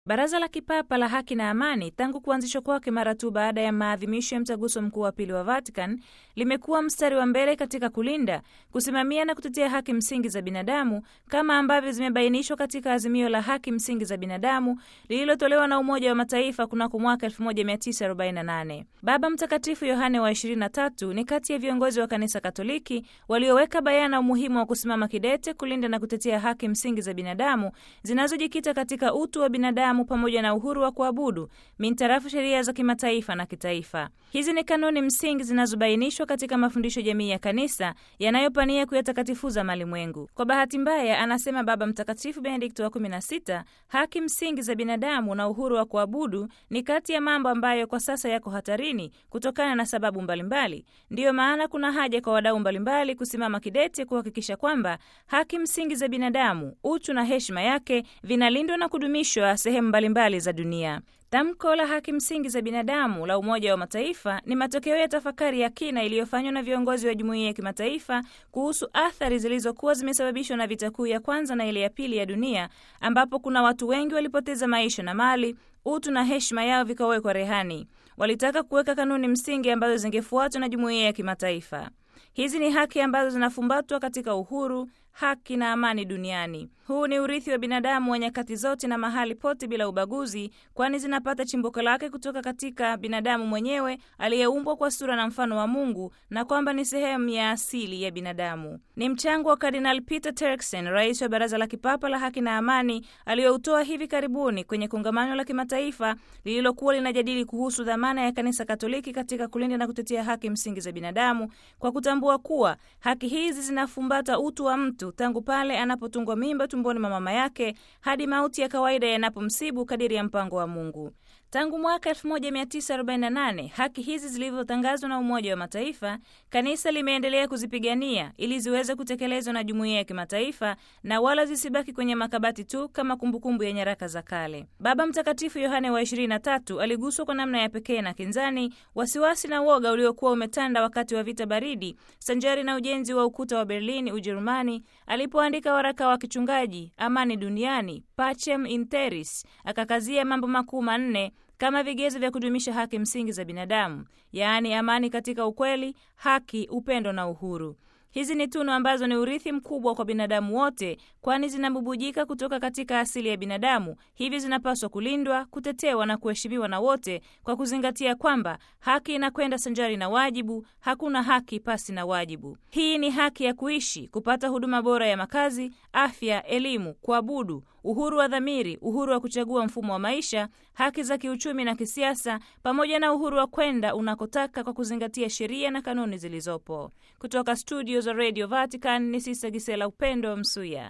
Baraza la Kipapa la Haki na Amani tangu kuanzishwa kwake mara tu baada ya maadhimisho ya mtaguso mkuu wa pili wa Vatican limekuwa mstari wa mbele katika kulinda, kusimamia na kutetea haki msingi za binadamu kama ambavyo zimebainishwa katika azimio la haki msingi za binadamu lililotolewa na Umoja wa Mataifa kunako mwaka 1948. Baba Mtakatifu Yohane wa 23 ni kati ya viongozi wa Kanisa Katoliki walioweka bayana umuhimu wa kusimama kidete kulinda na kutetea haki msingi za binadamu zinazojikita katika utu wa binadamu pamoja na uhuru wa kuabudu mintarafu sheria za kimataifa na kitaifa. Hizi ni kanuni msingi zinazobainishwa katika mafundisho jamii ya kanisa yanayopania kuyatakatifuza malimwengu. Kwa bahati mbaya, anasema Baba Mtakatifu Benedikto wa 16, haki msingi za binadamu na uhuru wa kuabudu ni kati ya mambo ambayo kwa sasa yako hatarini kutokana na sababu mbalimbali. Ndiyo maana kuna haja kwa wadau mbalimbali kusimama kidete kuhakikisha kwamba haki msingi za binadamu, utu na heshima yake vinalindwa na kudumishwa sehemu mbalimbali za dunia. Tamko la haki msingi za binadamu la Umoja wa Mataifa ni matokeo ya tafakari ya kina iliyofanywa na viongozi wa jumuiya ya kimataifa kuhusu athari zilizokuwa zimesababishwa na vita kuu ya kwanza na ile ya pili ya dunia, ambapo kuna watu wengi walipoteza maisha na mali, utu na heshima yao vikawekwa rehani. Walitaka kuweka kanuni msingi ambazo zingefuatwa na jumuiya ya kimataifa. Hizi ni haki ambazo zinafumbatwa katika uhuru, haki na amani duniani. Huu ni urithi wa binadamu wa nyakati zote na mahali pote bila ubaguzi, kwani zinapata chimbuko lake kutoka katika binadamu mwenyewe aliyeumbwa kwa sura na mfano wa Mungu, na kwamba ni sehemu ya asili ya binadamu. Ni mchango wa Kardinal Peter Turkson, rais wa Baraza la Kipapa la Haki na Amani, aliyoutoa hivi karibuni kwenye kongamano la kimataifa lililokuwa linajadili kuhusu dhamana ya Kanisa Katoliki katika kulinda na kutetea haki msingi za binadamu, kwa kutambua kuwa haki hizi zinafumbata utu wa mtu tangu pale anapotungwa mimba tumboni mwa mama yake hadi mauti ya kawaida yanapomsibu kadiri ya mpango wa Mungu. Tangu mwaka 1948 haki hizi zilivyotangazwa na Umoja wa Mataifa, kanisa limeendelea kuzipigania ili ziweze kutekelezwa na jumuiya ya kimataifa na wala zisibaki kwenye makabati tu kama kumbukumbu ya nyaraka za kale. Baba Mtakatifu Yohane wa 23 aliguswa kwa namna ya pekee na kinzani, wasiwasi na woga uliokuwa umetanda wakati wa vita baridi, sanjari na ujenzi wa ukuta wa Berlin, Ujerumani, alipoandika waraka wa kichungaji Amani Duniani, Pacem in Terris, akakazia mambo makuu manne kama vigezo vya kudumisha haki msingi za binadamu, yaani amani katika ukweli, haki, upendo na uhuru. Hizi ni tunu ambazo ni urithi mkubwa kwa binadamu wote, kwani zinabubujika kutoka katika asili ya binadamu. Hivi zinapaswa kulindwa, kutetewa na kuheshimiwa na wote, kwa kuzingatia kwamba haki inakwenda sanjari na wajibu. Hakuna haki pasi na wajibu. Hii ni haki ya kuishi, kupata huduma bora ya makazi, afya, elimu, kuabudu, uhuru wa dhamiri, uhuru wa kuchagua mfumo wa maisha, haki za kiuchumi na kisiasa, pamoja na uhuru wa kwenda unakotaka kwa kuzingatia sheria na kanuni zilizopo. Kutoka studio za Radio Vatican ni Sista Gisela Upendo Msuya.